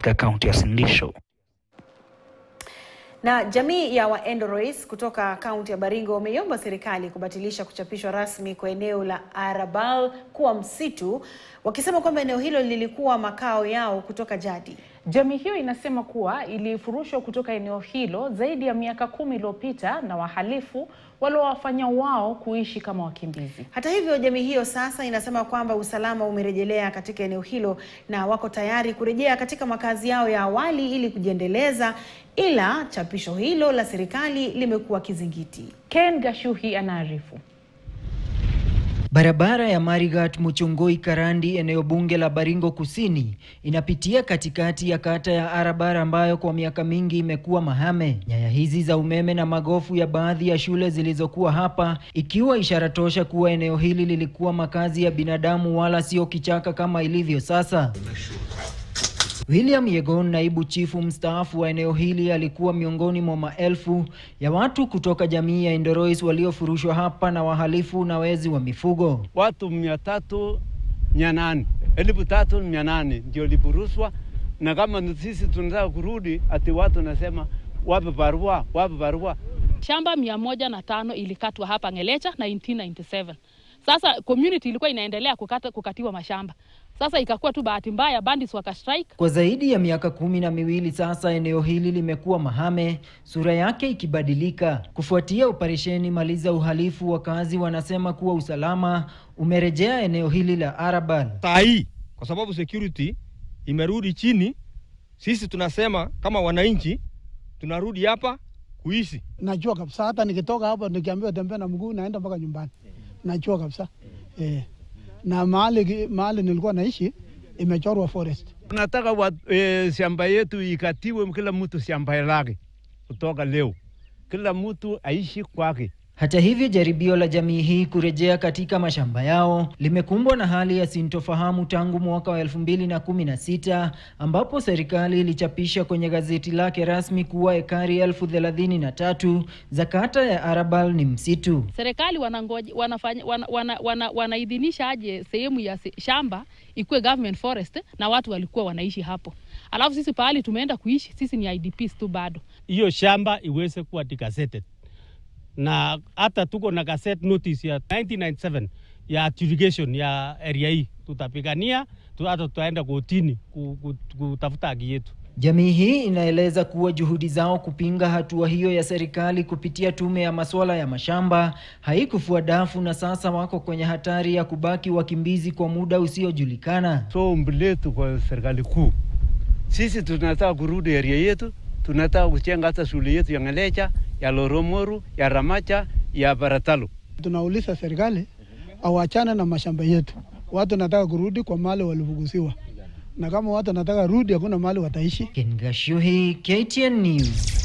katika kaunti ya Uasin Gishu. Na jamii ya Waendorois kutoka kaunti ya Baringo wameiomba serikali kubatilisha kuchapishwa rasmi kwa eneo la Arabal kuwa msitu, wakisema kwamba eneo hilo lilikuwa makao yao kutoka jadi. Jamii hiyo inasema kuwa ilifurushwa kutoka eneo hilo zaidi ya miaka kumi iliyopita na wahalifu waliowafanya wao kuishi kama wakimbizi. Hata hivyo, jamii hiyo sasa inasema kwamba usalama umerejelea katika eneo hilo na wako tayari kurejea katika makazi yao ya awali ili kujiendeleza, ila chapisho hilo la serikali limekuwa kizingiti. Ken Gashuhi anaarifu. Barabara ya Marigat Muchungoi Karandi, eneo bunge la Baringo Kusini, inapitia katikati ya kata ya Arabar ambayo kwa miaka mingi imekuwa mahame. Nyaya hizi za umeme na magofu ya baadhi ya shule zilizokuwa hapa, ikiwa ishara tosha kuwa eneo hili lilikuwa makazi ya binadamu wala sio kichaka kama ilivyo sasa. William Yegon, naibu chifu mstaafu wa eneo hili, alikuwa miongoni mwa maelfu ya watu kutoka jamii ya Endorois waliofurushwa hapa na wahalifu na wezi wa mifugo. Watu mia tatu mia nane elfu tatu mia nane ndio lipurushwa, na kama sisi tunataka kurudi, ati watu nasema wape barua, wape barua. Shamba mia moja na tano ilikatwa hapa Ngelecha 1997. Sasa community ilikuwa inaendelea kukata, kukatiwa mashamba. Sasa ikakuwa tu bahati mbaya bandits wakastrike. Kwa zaidi ya miaka kumi na miwili sasa, eneo hili limekuwa mahame, sura yake ikibadilika kufuatia operesheni Maliza Uhalifu. Wakazi wanasema kuwa usalama umerejea eneo hili la Arabal. Saa hii kwa sababu security imerudi chini, sisi tunasema kama wananchi tunarudi hapa kuishi. Najua kabisa, hata nikitoka hapa nikiambiwa tembea na mguu naenda mpaka nyumbani, najua kabisa eh. Na mahali mahali nilikuwa naishi imechorwa forest. Tunataka wa, e, shamba yetu ikatiwe, kila mtu shamba lake kutoka leo, kila mtu aishi kwake. Hata hivyo, jaribio la jamii hii kurejea katika mashamba yao limekumbwa na hali ya sintofahamu tangu mwaka wa elfu mbili na kumi na sita ambapo serikali ilichapisha kwenye gazeti lake rasmi kuwa ekari elfu thelathini na tatu za kata ya Arabal ni msitu. Serikali wanangoja wanafanya wana, wana, wana, wanaidhinisha aje sehemu ya se, shamba ikuwe government forest na watu walikuwa wanaishi hapo, alafu sisi pahali tumeenda kuishi sisi ni IDPs tu bado. Hiyo shamba iweze kuwa degazetted na hata tuko na gazette notice ya 1997 ya adjudication ya area hii, tutapigania tu, hata tutaenda kotini kutafuta haki yetu. Jamii hii inaeleza kuwa juhudi zao kupinga hatua hiyo ya serikali kupitia tume ya masuala ya mashamba haikufua dafu na sasa wako kwenye hatari ya kubaki wakimbizi kwa muda usiojulikana. So ombi letu kwa serikali kuu, sisi tunataka kurudi area yetu, tunataka kujenga hata shule yetu ya Ngelecha, ya Loromoru, ya Ramacha, ya Baratalo. Tunauliza serikali awachane na mashamba yetu, watu nataka kurudi kwa mahali walifugusiwa, na kama watu nataka rudi, hakuna mahali wataishi. Ken Gashuhi, KTN News.